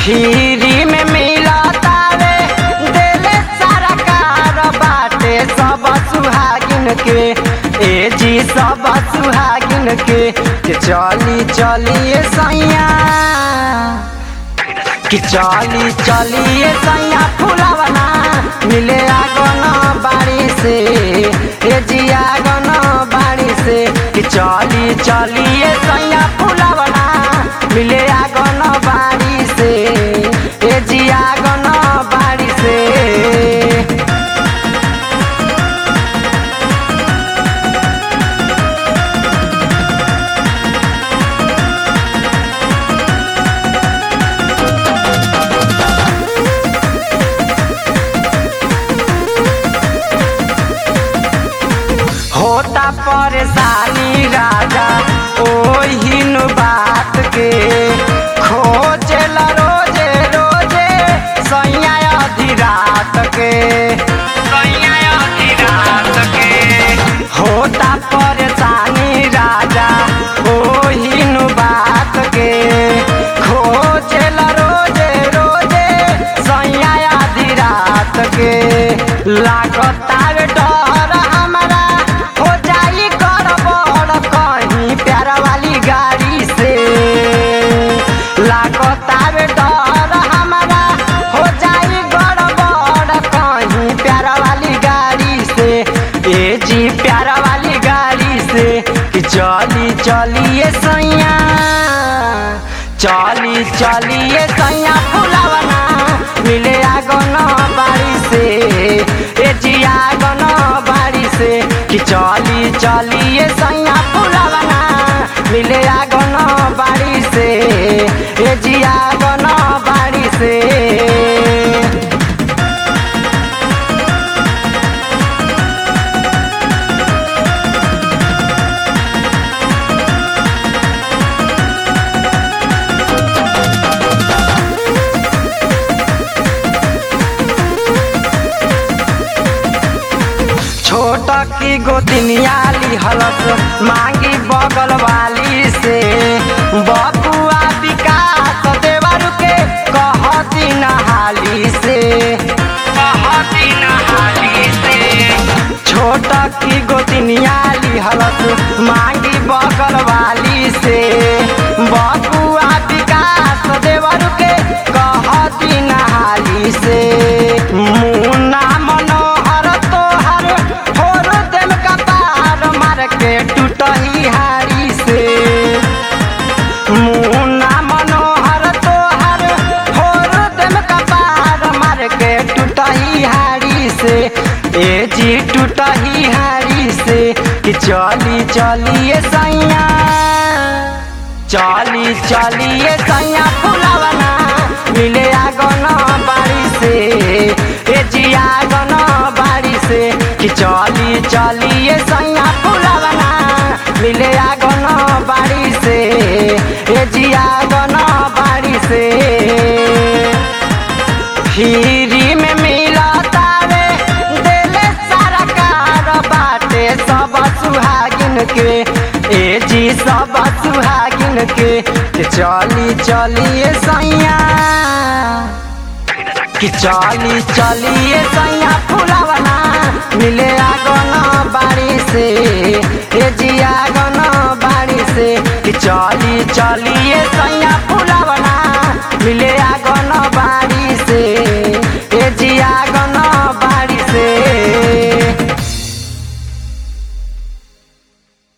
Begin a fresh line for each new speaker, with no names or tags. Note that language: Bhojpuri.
फ्री में मिलता रे देले सारा कार बाटे सब सुहागिन के ए जी सब सुहागिन के के चली चलिए सैया कि चली चलिए सैया फुलावना मिले आगन बाड़ी से ए जी आगन बाड़ी से कि चली चलिए सैया फुलावना मिले आगन बाड़ी से ए जी आगन बाड़ी से होता परेशानी राजा ओहिन बात के खोजल रोजे रोजे सैया आधी रात के सैया आधी रात के होता परेशानी राजा ओहिन बात के खोजल रोजे रोजे सैया आधी रात के लागता रे डर हमरा हो जाई गड़बड़ कहीं प्यार वाली गाड़ी से लागता रे डर हमरा हो जाई गड़बड़ कहीं प्यार वाली गाड़ी से ए जी प्यार वाली गाड़ी से कि चली चलिए सैया चली चलिए सैया फुलावना मिले आगन बाड़ी से ए जी आगन बाड़ी से कि चली चलिए सैया फुलावना मिले आगन बाड़ी से ए जी आगन बाड़ी से छोट की गोतिनिया लिहलस मांगी बगल वाली से बबुआ विकास देवर के कहती नहाली से कहती नहाली से छोट की गोतिनिया लिहलस मांगी बगल वाली से बबुआ विकास देवर के कहती नहाली से मुन्ना मनोहर तोहर फोर देम कपार मार के टूटही हारी से मुन्ना मनोहर तोहर फोर देम कपार मार के टूटही हारी से ए जी टूटही हारी से कि चली चलिए सैया चली चलिए सैया फुलावना मिले आगन बाड़ी से ए जी आगन बाड़ी से कि चली चलिए सैया फुलावना मिले आगन बाड़ी से ए जी आगन बाड़ी से फ्री में मिलता रे देले सारा कार बाटे सब सुहागिन के ए जी सब सुहागिन के के चली चलिए सैया कि चली चलिए सैया